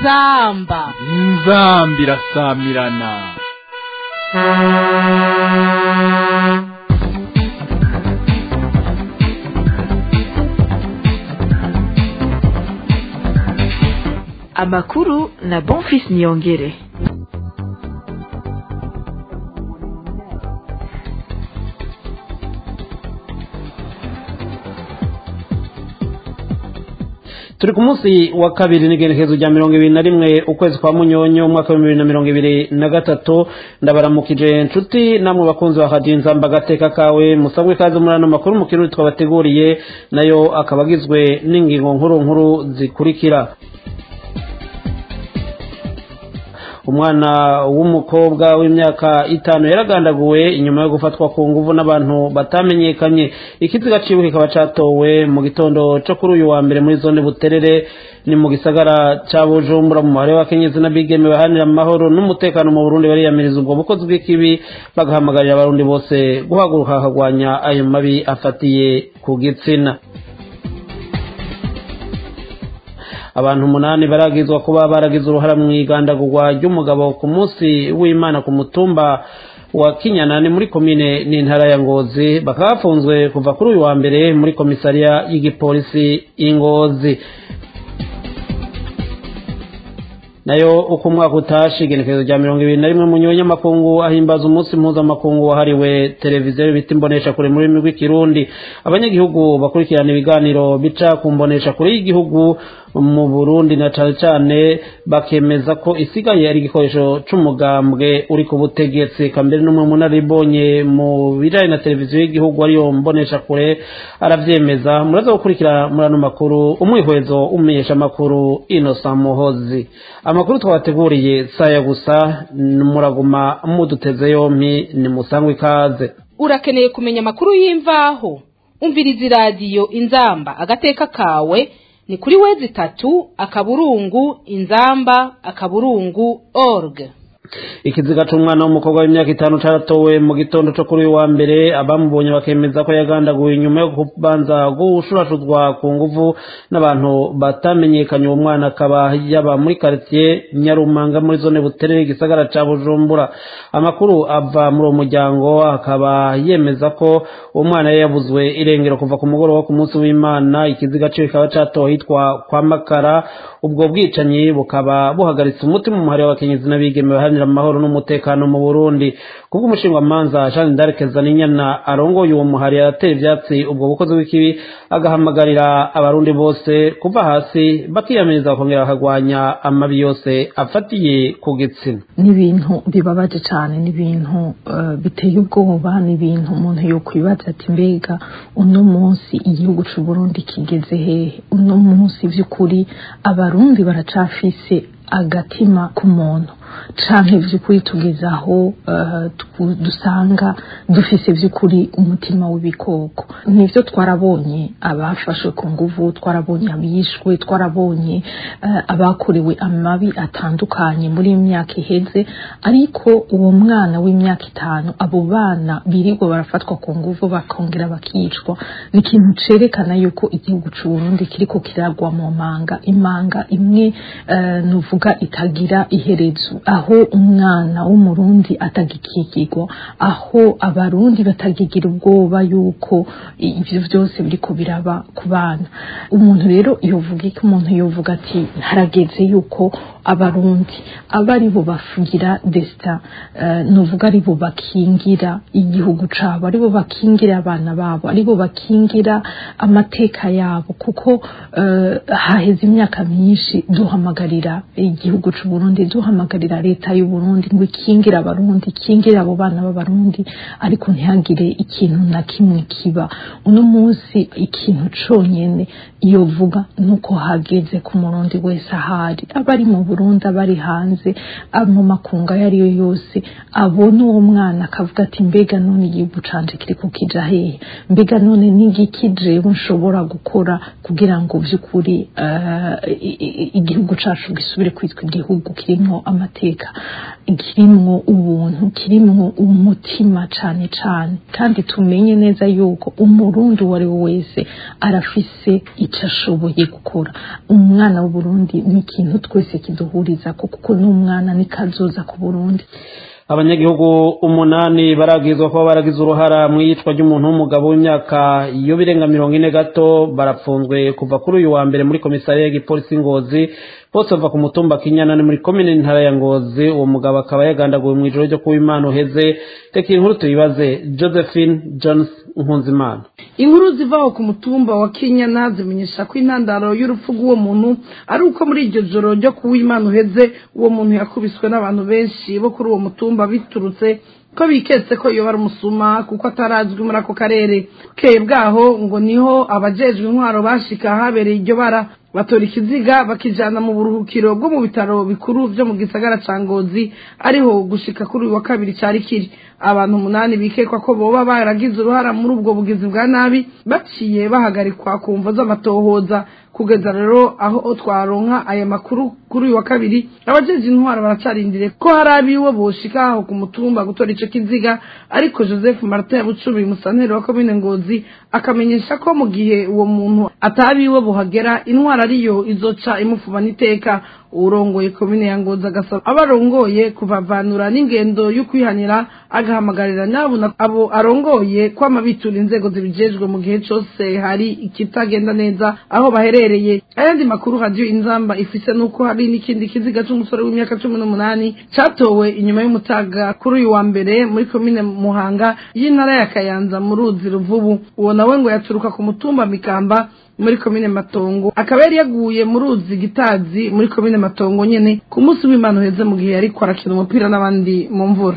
inzamba inzamba irasamirana amakuru na bonfis niyongere turi ku munsi wa kabiri n'igenekerezo rya mirongo ibiri na rimwe ukwezi kwa munyonyo umwaka w'ibihumbi bibiri na mirongo ibiri na gatatu ndabaramukije inshuti namwe bakunzi ba radiyo inzamba agateka kawe musabwe ikaze muri ano makuru mu kirundi twabateguriye nayo akaba agizwe n'ingingo nkuru nkuru zikurikira umwana w'umukobwa w'imyaka itanu yaragandaguwe inyuma yo gufatwa ku nguvu n'abantu batamenyekanye ikiziga ciwe kikaba catowe mu gitondo co kuri uyu wa mbere muri zone buterere ni mu gisagara ca bujumbura mu muhare w'akenyezi n'abigeme baharanira amahoro n'umutekano mu burundi bariyamiriza ubwo bukozi bw'ikibi bagahamagarira abarundi bose guhaguruka bakagwanya ayo mabi afatiye ku gitsina abantu umunani baragizwa kuba baragize uruhara mu igandagurwa ry'umugabo ku munsi w'imana ku mutumba wa kinyanani muri komine n'intara ya ngozi bakaba bafunzwe kuva kuri uyu wa mbere muri komisariya y'igipolisi ingozi nayo uko umwaka utashe igenekerezo rya mirongo ibiri na rimwe mu nyamakungu ahimbaza umunsi mpuzamakungu wahariwe televiziyo bita imbonesha kure mu rurimi rw'ikirundi abanyagihugu bakurikirana ibiganiro bica ku mbonesha kure y'igihugu mu burundi na cane cane bakemeza ko isigaye ari igikoresho c'umugambwe uri ku butegetsi kambere n'umwe munaribonye mu bijanye na televiziyo y'igihugu ariyo mbonesha kure aravyemeza muraza gukurikira muri ano makuru umwihwezo umenyesha amakuru inosa muhozi amakuru twabateguriye saya gusa muraguma muduteze yompi ni musangwe ikaze urakeneye kumenya amakuru y'imvaho umviriza iradiyo inzamba agateka kawe ni kuri wezi itatu akaburungu inzamba akaburungu org ikiziga c'umwana w'umukobwa w'imyaka itanu caratowe mu gitondo co kuri uyu wa mbere abamubonye bakemeza ko yagandaguwe inyuma yo kubanza gushurashuzwa ku nguvu n'abantu batamenyekanye uwo mwana akaba yaba muri karitiye nyarumanga muri zone buterere igisagara ca bujumbura amakuru ava muri uwo muryango akaba yemeza ko uwo mwana yari yabuzwe irengero kuva ku mugoroba wo ku munsi w'imana ikiziga ciwe kikaba catowe hitwa kwa makara ubwo bwicanyi bukaba buhagaritse umutima mu muhari w'abakenyezi n'abigeme baharanira amahoro n'umutekano mu burundi kubwo umushingamanza jean d'arc zaninyana arongoye uwo muhari yaratera ivyatsi ubwo bukozi bw'ikibi agahamagarira abarundi bose kuva hasi bakiyamiriza bakongera bakagwanya amabi yose afatiye ku gitsina ni ibintu bibabaje cyane ni ibintu uh, biteye ubwoba ni ibintu umuntu yokwibaza ati mbega uno munsi igihugu c'u Burundi kigeze hehe uno munsi vy'ukuri abarundi baracafise agatima ku muntu canke vy'ukuri tugeze aho uh, dusanga dufise vy'ukuri umutima w'ibikoko nivyo twarabonye abafashwe ku nguvu twarabonye abishwe twarabonye uh, abakorewe amabi atandukanye muri iyi myaka iheze ariko uwo mwana w'imyaka itanu abo bana birirwa barafatwa ku nguvu bakongera bakicwa ni ikintu cerekana yuko igihugu c'u Burundi kiriko kiragwa mu manga imanga imwe uh, nuvuga itagira iherezo aho umwana w'umurundi atagikikirwa aho abarundi batagigira ubwoba yuko ivyo vyose biriko biraba ku bana umuntu rero yovuga iki umuntu yovuga ati harageze yuko abarundi aba ari bo bafugira desita uh, nuvuga ari bo bakingira igihugu cabo ari bo bakingira abana babo ari bo bakingira amateka yabo kuko uh, haheze imyaka myinshi duhamagarira igihugu c'u Burundi duhamagarira leta y'u Burundi ngo ikingire abarundi ikingire abo bana b'abarundi ariko ntihagire ikintu na kimwe kiba uno munsi ikintu conyene yovuga nuko hageze ku murundi wese ahari abari mu Burundi abari hanze mu makunga ayo ariyo yose abona uwo mwana akavuga ati mbega none igihugu canje kiriko kija hehe mbega none n'igiki jewe nshobora gukora kugira ngo vy'ukuri uh, igihugu cacu gisubire kwitwa igihugu kirimwo amateka kirimwo ubuntu kirimwo umutima cane cane kandi tumenye neza yuko umurundi uwo ari we wese arafise ico ashoboye gukora umwana w'uburundi ni ikintu twese kidu bazohuriza kuko n'umwana nikazoza ku burundi abanyagihugu umunani baragizwa kuba baragize uruhara mu iyicwa ry'umuntu w'umugabo w'imyaka iyo birenga mirongo ine gato barapfunzwe kuva kuri uyu wa mbere muri komisariya y'igipolisi ngozi bose bava ku mutumba kinyana ni muri komine ntara ya ngozi uwo mugabo akaba yagandaguwe mu ijoro ryo kuba imana uheze reka inkuru tuyibaze josephine jones nkunzimana inkuru zivaho ku mutumba wa kinyana zimenyesha ko intandaro y'urupfu rw'uwo muntu ari uko muri iryo joro ryo kuba imana uheze uwo muntu yakubiswe n'abantu benshi bo kuri uwo mutumba biturutse ko biketse ko iyo bari umusuma kuko atarazwi muri ako karere bukeye bwaho ngo niho abajejwe intwaro bashika habereye iryo bara batora ikiziga bakijana mu buruhukiro bwo mu bitaro bikuru byo mu gisagara ca ngozi ariho gushika kuri uyu wa kabiri cari kiri abantu umunani bikekwa ko boba baragize uruhara muri ubwo bugizi bwa nabi baciye bahagarikwa ku mvo z'amatohoza kugeza rero aho twaronka aya makuru kuri uyu wa kabiri abajeje intwaro baracarindire ko hari abiwe boshika aho ku mutumba gutora ico kiziga ariko joseph martin yabucubi musanteri wa komine ngozi akamenyesha ko mu gihe uwo muntu atabiwe buhagera intwaro ariyo izoca imufuma n'iteka urongoye komine ya ngozi agasaba abarongoye kuvavanura n'ingendo yo kwihanira agahamagarira nabo abo arongoye kwama bitura inzego zibijejwe mu gihe cose hari ikitagenda neza aho baherereye ayandi makuru radio inzamba ifise nuko hari n'ikindi kiziga c'umusore w'imyaka cumi n'umunani catowe inyuma y'umutaga kuri uyu wa mbere muri komine muhanga y'intara ya kayanza mu ruzi ruvubu uwo nawe ngo yaturuka ku mutumba mikamba muri komine matongo akaba yari yaguye mu ruzi gitazi muri komine matongo nyene ku munsi w'imana uheze mu gihe yariko arakina umupira n'abandi mu mvura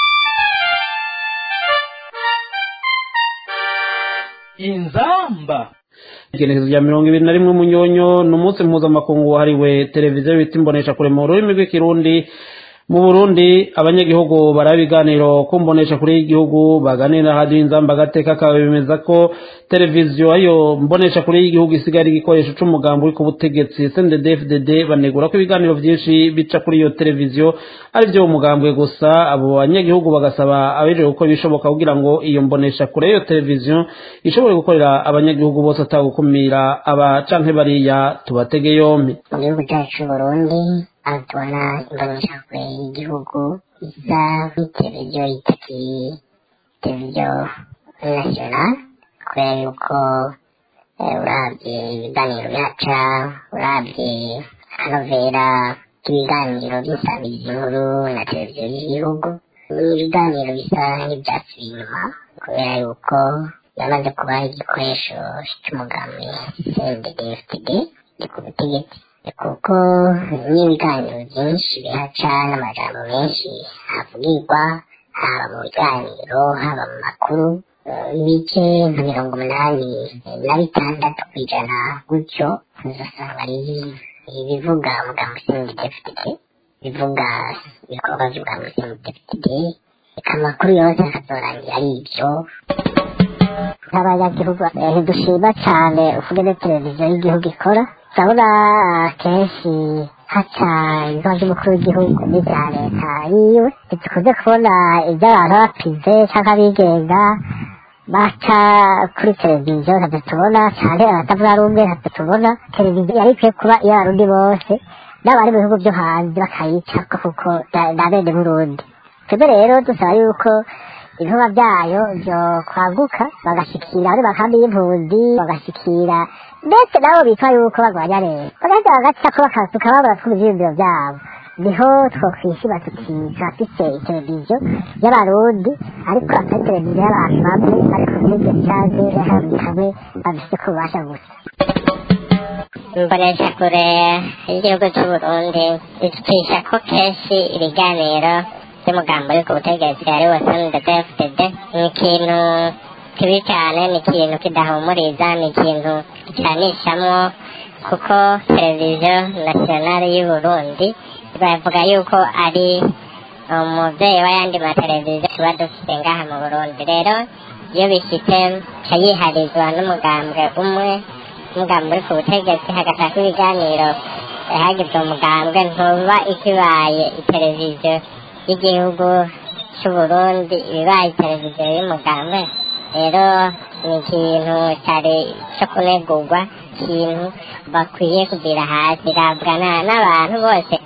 inzamba igenekerezo rya mirongo ibiri na rimwe munyonyo ni umunsi mpuzamakungu wahariwe televiziyo bita imbonesha kure mu rurimi rw'ikirundi mu burundi abanyagihugu baraba ibiganiro ku mbonesha kure y'igihugu baganira radiyo inzamba agateka kawe bemeza ko televiziyo ayo mbonesha kure y'igihugu isigaye ari igikoresho c'umugambi uri ku butegetsi sndfdd banegura ko ibiganiro vyinshi bica kuri iyo televiziyo ari vyo umugambwe gusa abo banyagihugu bagasaba abejeje gukora ibishoboka kugira ngo iyo mbonesha kure y'iyo televiziyo ishobore gukorera abanyagihugu bose atagukumira aba canke bariya tubatege yompi mu gihugu cyacu c'uburundi aho tubona imboneshakure y'igihugu isa nk'iteleviziyo yitakiye televiziyo nasiyonali kubera yuko urabye ibiganiro byaca urabye anovera ibiganiro by'isabirizi nkuru na televiziyo y'igihugu ni ibiganiro bisa nk'ibyatsi inyuma kubera yuko yamaze kuba igikoresho cy'umugambi cndfd ku butegetsi kuko n'ibiganiro byinshi bihaca n'amajambo menshi havugirwa haba mu biganiro haba mu makuru ibice nka mirongo umunani na bitandatu ku ijana gutyo uzasanga ari ibivuga umugambi cndfd bivuga ibikorwa by'umugambi cndfd reka amakuru yose akazorangira ari ibyo nk'abanyagihugu ntidushima cyane ukugene televiziyo y'igihugu ikora turabona kenshi haca ibikorwa by'umukuru w'igihugu n'ibya leta yiwe ntitukunze kubona iby'abantu bapize cyangwa abigenga baca kuri televiziyo ntabwo tubona cyane abatavuga rumwe ntabwo tubona televiziyo yari ikwiye kuba iyo abarundi bose n'abari mu bihugu byo hanze bakayica kuko na bene burundi twebwe rero dusaba yuko ibikorwa byayo byo kwaguka bagashikira muri makambi y'impunzi bagashikira ndetse nabo bitwa yuko barwanya leta bagahita bagaca ko bakasuka babura twumva ivyiyumviro vyabo niho twokwishima tuti turafise televiziyo y'abarundi ariko atari televiziyo y'abantu bamwe ariko n'ibyo vyaje yahamwe hamwe babifise ku bubasha gusa imbonesha kure y'igihugu c'uburundi itwisha ko kenshi ibiganiro by'umugambi uri ku butegetsi ari wo sndfdd ni ikintu kibi cyane ni ikintu kidahumuriza ni ikintu gicanishamwo kuko televiziyo nasiyonari y'uburundi bavuga yuko ari umubyeyi w'ayandi mateleviziyo tuba dufite ngaha mu burundi rero iyo bishyitse ca yiharizwa n'umugambwe umwe umugambi uri ku butegetsi hagashaka ibiganiro hagizwe umugambwe ntuba ikibaye iteleviziyo y'igihugu c'uburundi ibibaye televiziyo y'umugambwe rero ni ikintu cyari cyo kunegurwa ikintu bakwiye kugira hasi irabwa n'abantu bose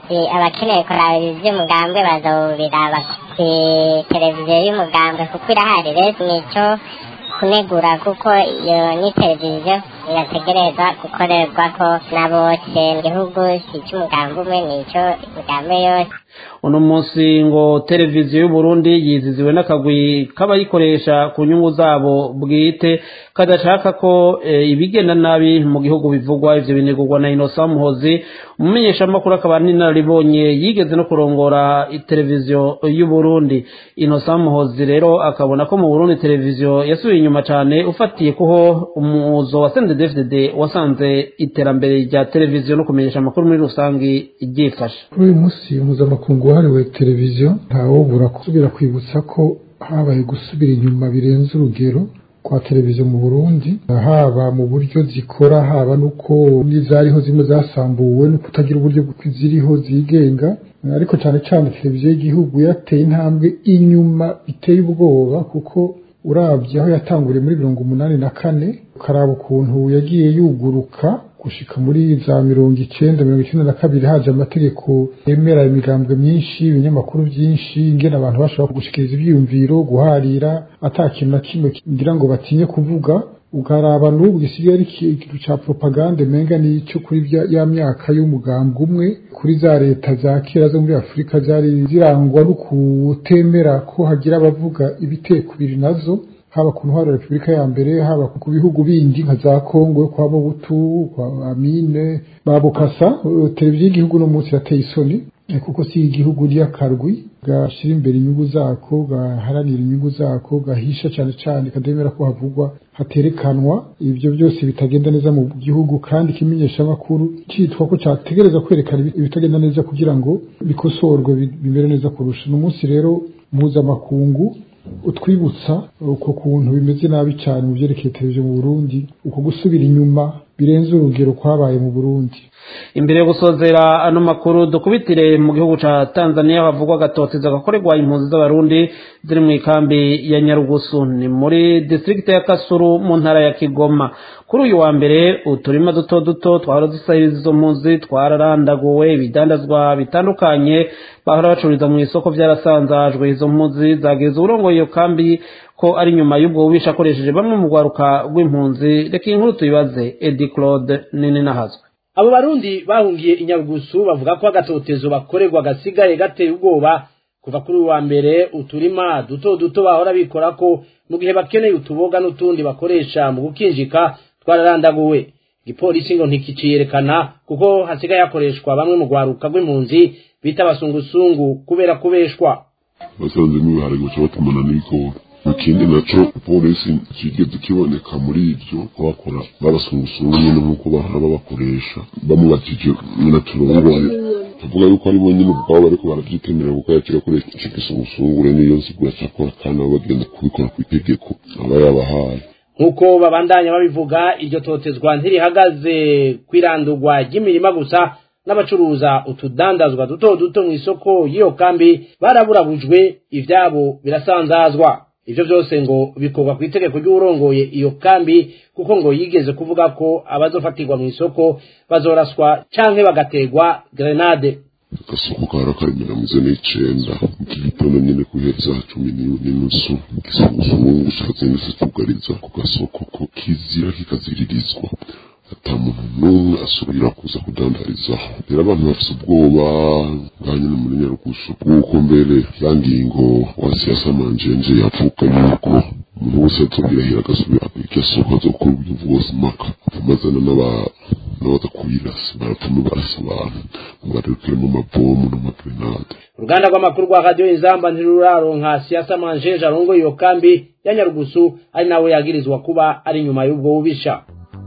abakeneye kuraba iby'umugambwe bazobiraba ku televiziyo y'umugambwe kuko irahari rero nicyo kunegura kuko iyo ni televiziyo irategereza gukorerwako na bose igihugu si icy'umugambi umwe ni icy'imigambi yose uno munsi ngo televiziyo y'uburundi yiziziwe n'akagwi k'abayikoresha ku nyungu zabo bwite kadashaka ko e, ibigenda nabi mu gihugu bivugwa ivyo binegurwa na inosa muhozi umumenyeshamakuru akaba n'inararibonye yigeze no kurongora televiziyo y'uburundi inosa muhozi rero akabona ko mu burundi televiziyo yasubiye inyuma cane ufatiye kuho umuzo wa sendedefdd wasanze iterambere rya televiziyo no kumenyesha amakuru muri rusangi ryifashe kuri uyu munsi mpuzamakungu wahariwe televiziyo ntawubura gusubira kwibutsa ko habaye gusubira inyuma birenze urugero kwa televiziyo mu burundi haba mu buryo zikora haba nuko n'izariho zimwe zasambuwe no kutagira uburyo ziriho zigenga ariko cyane cyane televiziyo y'igihugu yateye intambwe inyuma biteye ubwoba kuko urabye aho yatanguriye muri mirongo umunani na kane ukaraba ukuntu yagiye yuguruka gushika muri za mirongo icenda mirongo icenda na kabiri haje amategeko yemera imigambwe myinshi ibinyamakuru byinshi ingene abantu bashobora gushikiriza ivyiyumviro guharira ata kintu na kimwe ngira ngo batinye kuvuga ukaraba n'ubu gisigaye ari ikintu ca propagande menga n'ico kuri ya myaka y'umugambwe umwe kuri za leta za kera zo muri afurika zari zirangwa no kutemera ko hagira abavuga ibitekubiri nazo haba ku ntwaro ya repubulika ya mbere haba ku bihugu bindi nka za kongo kwa mobutu kwa amine babukasa televiziyo y'igihugu no munsi yateye isoni kuko si igihugu ry'akarwi gashira imbere inyungu zako gaharanira inyungu zako gahisha cyane cyane kademera ko havugwa haterekanwa ibyo byose bitagenda neza mu gihugu kandi ikimenyeshamakuru cyitwa ko cyategereza kwerekana ibitagenda neza kugira ngo bikosorwe bimere neza kurusha uno munsi rero mpuzamakungu utwibutsa uko kuntu bimeze nabi cyane mu byerekeye televiziyo mu burundi uko gusubira inyuma birenze urugero kwabaye mu burundi imbere yo gusozera ano makuru dukubitire mu gihugu ca tanzania havugwa agatoteza gakorerwa impunzi z'abarundi ziri mu ikambi ya nyarugusu ni muri distrikiti ya kasuru mu ntara ya kigoma kuri uyu wa mbere uturima duto duto twahora dusahiriza izo mpunzi twararandaguwe ibidandazwa bitandukanye bahora bacururiza mu isoko vyarasanzajwe izo mpunzi zageze uburongoye iyo kambi ko ari nyuma y'ubwo bubisha akoresheje bamwe mu rwaruka rw'impunzi reka iyi nkuru tuyibaze edi claude nini nahazwe abo barundi bahungiye inyarugusu bavuga ko agatotezo bakorerwa gasigaye gateye ubwoba kuva kuri uwa mbere uturima duto duto bahora bikora ko mu gihe bakeneye utuboga n'utundi bakoresha mu gukinjika twararandaguwe igipolisi ngo ntikiciyerekana kuko hasigaye hakoreshwa bamwe mu rwaruka rw'impunzi bita abasungusungu kubera kubeshwa basanze n'ibihari guca batumana n'ibigori ikindi naco polisi kigeze kiboneka muri ivyo ko bakora babasungusungu nyene nk'uko bahora babakoresha bamubakije nyina turongoye tuvuga yuko ari bo nyine ubwabo bariko baravyitemera kuko yakira koresha ico gisungusungure niyo nsigura cakora kandi abo bagenda kubikora kw'itegeko aba yabahaye nk'uko babandanya babivuga iryo totezwa ntirihagaze kwirandurwa ry'imirima gusa n'abacuruza utudandazwa duto duto mu isoko y'iyo kambi baraburabujwe ivyabo birasanzazwa ivyo vyose ngo bikorwa ku itegeko ry'uwurongoye iyo kambi kuko ngo yigeze kuvuga ko abazofatirwa mu isoko bazoraswa canke bagategwa grenade agasoko kara kari mirongo ine n'icenda igitondo nyene kuheza cumi n'inusu igisunguzungu cazindutse cugariza ku gasoko ko kizira kikaziririzwa ata muntu n'umwe asubira kuza kudandarizaho rero abantu bafise ubwoba ngaha nyene muri nyarugusu bw'uko mbere ya ngingo wa siyasa manjenje yavuga yuko umuntu wese azobirahira agasubira iryo soko azokora uburyo bwose impaka amazana n'abaza kubirasa baratuma barasa abantu ngo barekeremo amabomu n'amagrenade uruganda rw'amakuru rwa radiyo inzamba ntiruraronka siyasa manjenje arongoye iyo kambi ya nyarugusu ari nawe yagirizwa kuba ari nyuma y'ubwo bubisha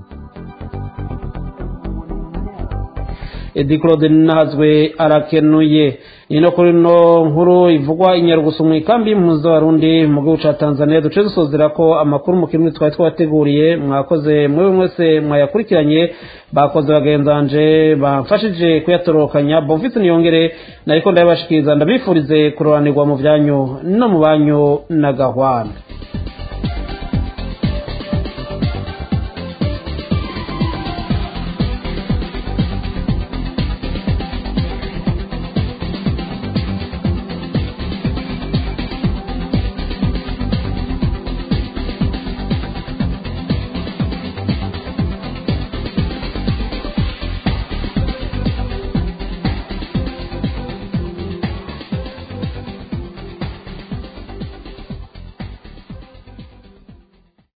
edi claude nahazwe arakenuye ni no kuri no nkuru ivugwa inyarugusu mu ikambi y'impunzi z'abarundi mu gihugu ca tanzania duce dusozera ko amakuru mu kirimi twari twabateguriye mwakoze mwewe mwese mwayakurikiranye bakoze bagenzanje bamfashije kuyatorokanya bonfisi niyongere nariko ndabibashikiriza ndabifurize kuroranirwa mu vyanyu no mu banyu na gahwana